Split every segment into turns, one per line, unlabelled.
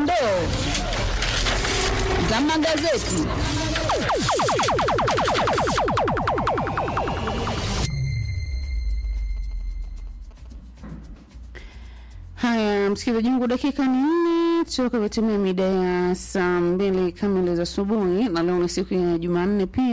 dondoo za magazeti.
Haya, msikilizaji wangu, dakika ni nne toka vitimia mida ya saa mbili kamili za asubuhi, na leo ni siku ya Jumanne pia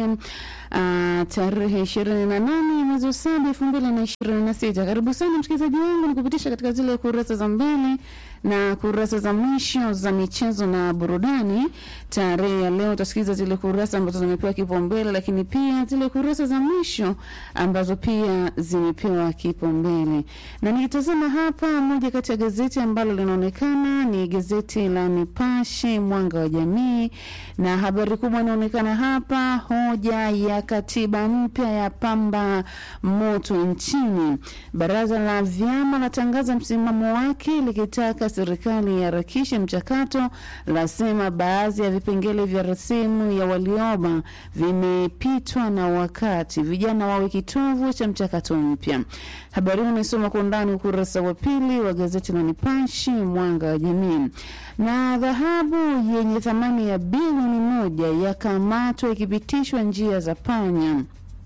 uh, tarehe ishirini na nane mwezi wa saba elfu mbili na ishirini na sita. Karibu sana msikilizaji wangu, nikupitisha katika zile kurasa za mbele na kurasa za mwisho za michezo na burudani. Tarehe ya leo utasikiliza zile kurasa ambazo zimepewa kipaumbele, lakini pia zile kurasa za mwisho ambazo pia zimepewa kipaumbele. Na nikitazama hapa, moja kati ya gazeti ambalo linaonekana ni gazeti la Nipashe Mwanga wa Jamii, na habari kubwa inaonekana hapa, hoja ya katiba mpya ya pamba moto nchini. Baraza la vyama latangaza msimamo wake likitaka serikali iharakishe mchakato, lasema baadhi ya vipengele vya rasimu ya walioba vimepitwa na wakati, vijana wawe kitovu cha mchakato mpya. Habari hii unaisoma kwa undani ukurasa wa pili wa gazeti la Nipashe Mwanga wa Jamii. Na dhahabu yenye thamani ya bilioni moja yakamatwa ikipitishwa njia za panya.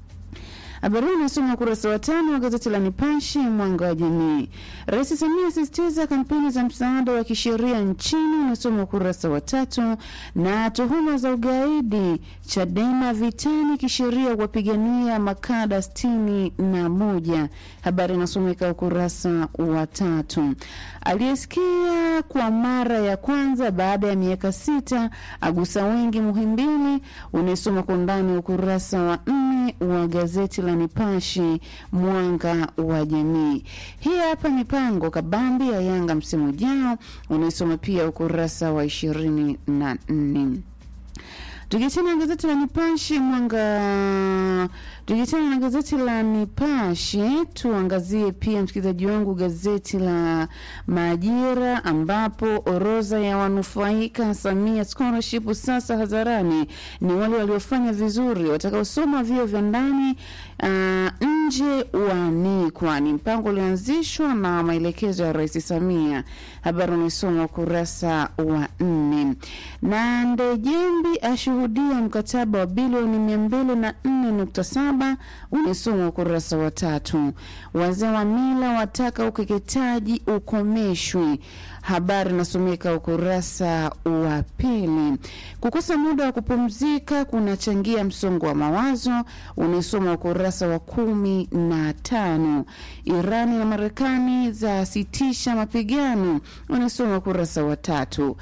Habari hii inasoma ukurasa wa tano wa gazeti la Nipashe mwanga wa jamii. Rais Samia asisitiza kampeni za msaada wa kisheria nchini, unasoma ukurasa wa tatu. Na tuhuma za ugaidi, Chadema vitani kisheria kuwapigania makada sitini na moja. Habari inasomeka ukurasa wa tatu. Aliyesikia kwa mara ya kwanza baada ya miaka sita agusa wengi Muhimbili, unaisoma kwa undani ukurasa wa nne wa gazeti la Nipashe mwanga wa jamii. Hii hapa mipango kabambi ya Yanga msimu ujao, unaisoma pia ukurasa wa ishirini na nne. Tukiachana na gazeti la Nipashe mwanga, tukiachana na gazeti la Nipashe, tuangazie pia msikilizaji wangu gazeti la Majira, ambapo orodha ya wanufaika Samia scholarship sasa hadharani ni wale waliofanya vizuri watakaosoma vyuo vya ndani uh, nje waanikwa. Ni mpango ulioanzishwa na maelekezo ya Rais Samia. Habari unaisoma ukurasa wa nne. Na Ndejembi ashuhudia mkataba wa bilioni mia mbili na nne nukta saba unaisoma ukurasa wa tatu. Wazee wa mila wataka ukeketaji ukomeshwe. Habari inasomeka ukurasa wa pili. Kukosa muda wa kupumzika kunachangia msongo wa mawazo, unaisoma ukurasa wa kumi na tano. Irani na Marekani zasitisha mapigano, unaisoma ukurasa wa tatu.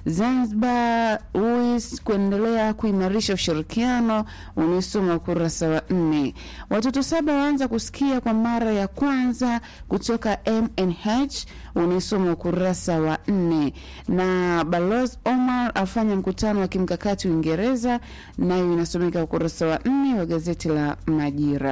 Zanzibar UIS kuendelea kuimarisha ushirikiano, unaisoma ukurasa wa nne. Watoto saba waanza kusikia kwa mara ya kwanza kutoka MNH, unaisoma ukurasa wa nne. Na Balozi Omar afanya mkutano wa kimkakati Uingereza, nayo inasomeka ukurasa wa nne wa gazeti la Majira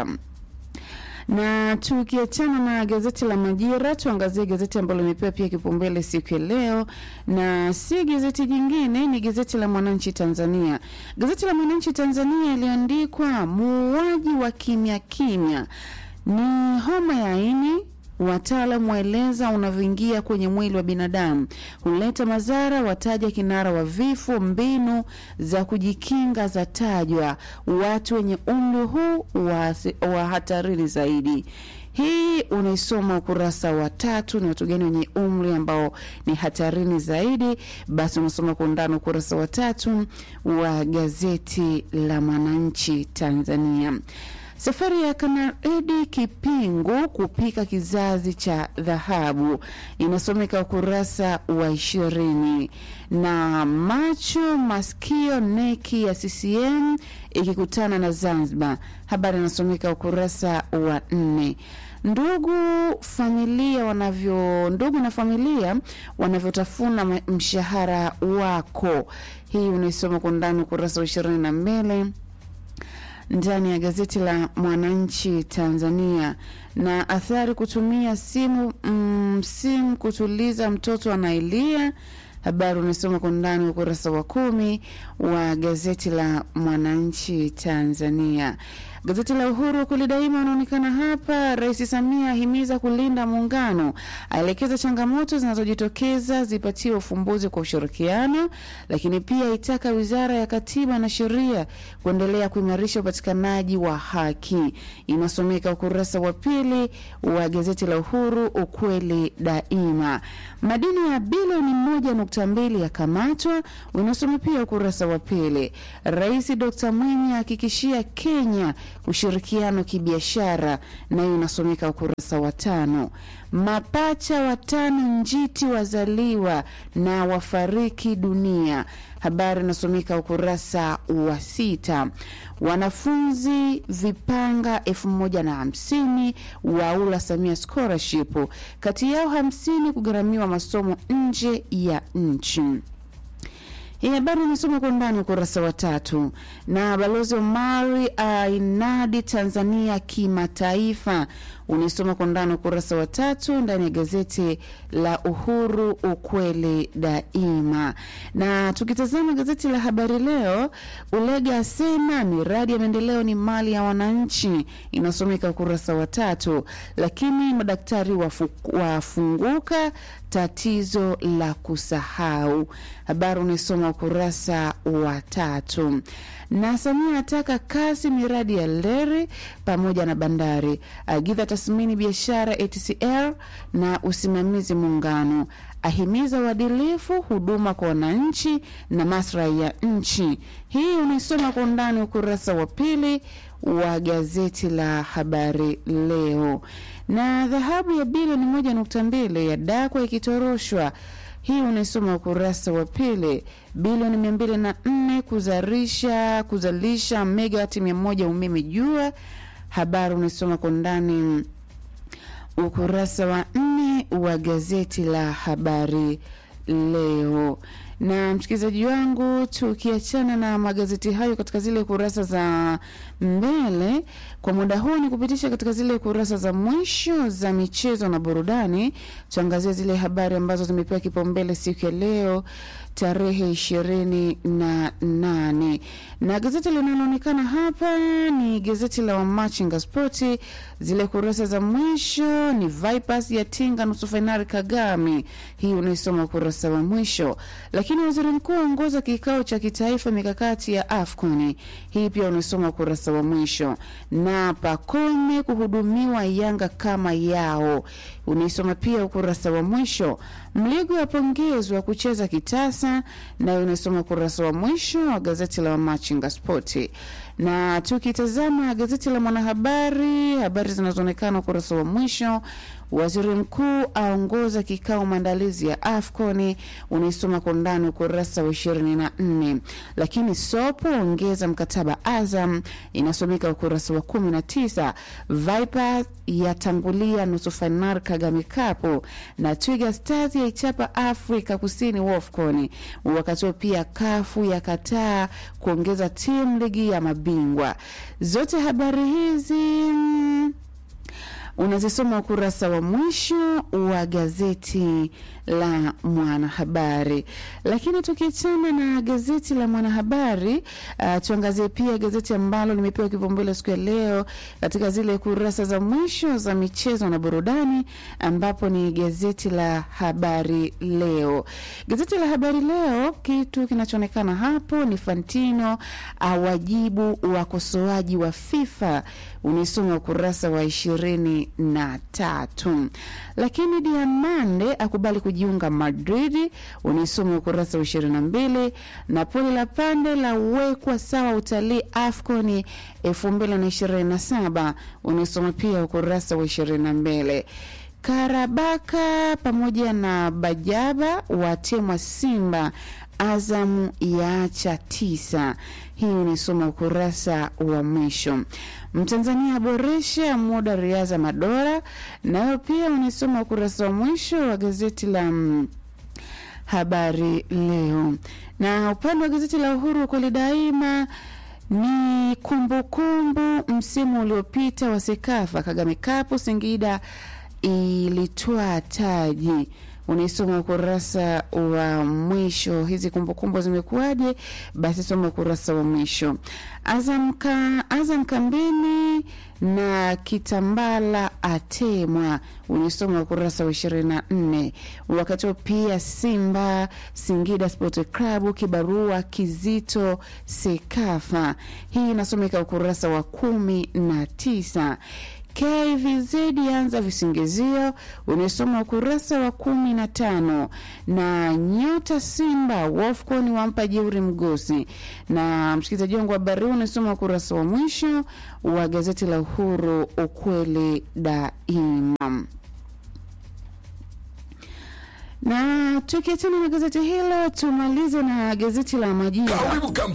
na tukiachana na gazeti la Majira, tuangazie gazeti ambalo limepewa pia kipaumbele siku ya leo, na si gazeti jingine, ni gazeti la Mwananchi Tanzania. Gazeti la Mwananchi Tanzania iliandikwa muuaji wa kimya kimya ni homa ya ini Wataalam waeleza unavyoingia kwenye mwili wa binadamu, huleta madhara, wataja kinara wa vifo, mbinu za kujikinga za tajwa, watu wenye umri huu wa, wa hatarini zaidi. Hii unaisoma ukurasa wa tatu. Ni watu gani wenye umri ambao ni hatarini zaidi? Basi unasoma kwa undani ukurasa wa tatu wa gazeti la Mwananchi Tanzania. Safari ya Kanaredi Kipingu kupika kizazi cha dhahabu inasomeka ukurasa wa ishirini. Na macho masikio neki ya CCM ikikutana na Zanzibar, habari inasomeka ukurasa wa nne. Ndugu familia wanavyo ndugu na familia wanavyotafuna mshahara wako, hii unaisoma kwa undani ukurasa wa ishirini na mbele ndani ya gazeti la Mwananchi Tanzania. Na athari kutumia simu mm, simu kutuliza mtoto anaelia, habari unasoma kwa ndani ukurasa wa kumi wa gazeti la Mwananchi Tanzania. Gazeti la Uhuru kweli daima unaonekana hapa. Rais Samia ahimiza kulinda muungano, aelekeza changamoto zinazojitokeza zipatiwe ufumbuzi kwa ushirikiano, lakini pia itaka wizara ya katiba na sheria kuendelea kuimarisha upatikanaji wa haki. Inasomeka ukurasa wa pili wa gazeti la Uhuru, ukweli daima. Madini ya bilioni moja nukta mbili yakamatwa, unasoma pia ukurasa wa pili. Rais Dr Mwinyi ahakikishia Kenya ushirikiano kibiashara, nayo inasomeka ukurasa wa tano. Mapacha watano njiti wazaliwa na wafariki dunia, habari inasomeka ukurasa wa sita. Wanafunzi vipanga elfu moja na hamsini waula Samia scholarship, kati yao hamsini kugharamiwa masomo nje ya nchi. Hii habari imesoma kwa undani ukurasa wa tatu. Na balozi Omari ainadi Tanzania kimataifa, unaisoma kwa undani ukurasa wa tatu ndani ya gazeti la Uhuru, ukweli daima. Na tukitazama gazeti la Habari Leo, Ulega asema miradi ya maendeleo ni mali ya wananchi, inasomeka ukurasa wa tatu. Lakini madaktari wafu, wafunguka tatizo la kusahau, habari unaisoma ukurasa wa tatu. Na Samia ataka kasi miradi ya leri pamoja na bandari, agiza tathmini biashara ATCL na usimamizi muungano, ahimiza uadilifu huduma kwa wananchi na maslahi ya nchi. Hii unaisoma kwa undani ukurasa wa pili wa gazeti la Habari Leo. Na dhahabu ya bilioni moja nukta mbili ya dakwa ikitoroshwa hii unaisoma ukurasa wa pili. Bilioni mia mbili na nne kuzalisha kuzalisha megawati mia moja umeme jua, habari unaisoma kwa ndani ukurasa wa nne wa gazeti la Habari Leo. Na msikilizaji wangu, tukiachana na magazeti hayo katika zile kurasa za mbele, kwa muda huu ni kupitisha katika zile kurasa za mwisho za michezo na burudani. Tuangazie zile habari ambazo zimepewa kipaumbele siku ya leo tarehe ishirini na nane na gazeti linaloonekana hapa ni gazeti la Wamachinga Spoti. Zile kurasa za mwisho ni Vipers ya tinga nusu fainali Kagame, hii unaisoma ukurasa wa mwisho. Lakini waziri mkuu aongoza kikao cha kitaifa mikakati ya AFCON, hii pia unaisoma ukurasa wa mwisho. Na Pakome kuhudumiwa Yanga kama yao, unaisoma pia ukurasa wa mwisho. Mligo apongezwa kucheza kitasa, nayo unasoma ukurasa wa mwisho wa gazeti la Wamachinga Spoti. Na tukitazama gazeti la Mwanahabari, habari zinazoonekana ukurasa wa mwisho Waziri mkuu aongoza kikao maandalizi ya AFCON, unaisoma kwa undani ukurasa wa ishirini na nne. Lakini Sopo ongeza mkataba Azam, inasomeka ukurasa wa kumi na tisa. Viper yatangulia nusu fainali Kagame Cup na Twiga Stars yaichapa Afrika Kusini WAFCON. Wakati huo pia kafu yakataa kuongeza timu ligi ya mabingwa. Zote habari hizi unazisoma ukurasa wa mwisho wa gazeti la Mwanahabari. Lakini tukiachana na gazeti la Mwanahabari, uh, tuangazie pia gazeti ambalo limepewa kipaumbele siku ya leo katika zile kurasa za mwisho za michezo na burudani, ambapo ni gazeti la Habari Leo. Gazeti la Habari Leo, kitu kinachoonekana hapo ni Fantino awajibu wakosoaji wa FIFA, unaisoma ukurasa wa ishirini na tatu. Lakini Diamande akubali kujiunga Madrid, unaisoma ukurasa wa ishirini na mbili. Napoli la pande la wekwa sawa utalii AFCON elfu mbili na ishirini na saba unaisoma pia ukurasa wa ishirini na mbili. Karabaka pamoja na Bajaba watemwa Simba, Azamu yaacha tisa. Hii unaisoma ukurasa wa mwisho. Mtanzania aboresha muda riadha Madora, nayo pia unaisoma ukurasa wa mwisho wa gazeti la mm, Habari Leo. Na upande wa gazeti la Uhuru kweli daima ni kumbukumbu kumbu, msimu uliopita wa Sekafa Kagame Cup Singida ilitwaa taji unaisoma ukurasa wa mwisho. Hizi kumbukumbu zimekuwaje? Basi soma ukurasa wa mwisho. Azam, ka, Azam kambini na Kitambala atemwa, unisoma ukurasa wa ishirini na nne. Wakati huo pia Simba Singida Sport Club kibarua kizito Sekafa, hii inasomeka ukurasa wa kumi na tisa. KVZ anza visingizio unasoma ukurasa wa kumi na tano na nyota Simba Wolfcon wampa jeuri mgosi. Na msikilizaji wangu wa habari unasoma ukurasa wa mwisho wa gazeti la Uhuru, ukweli daima. Na tukiachana na gazeti hilo, tumalize na gazeti la Majira.
Karibu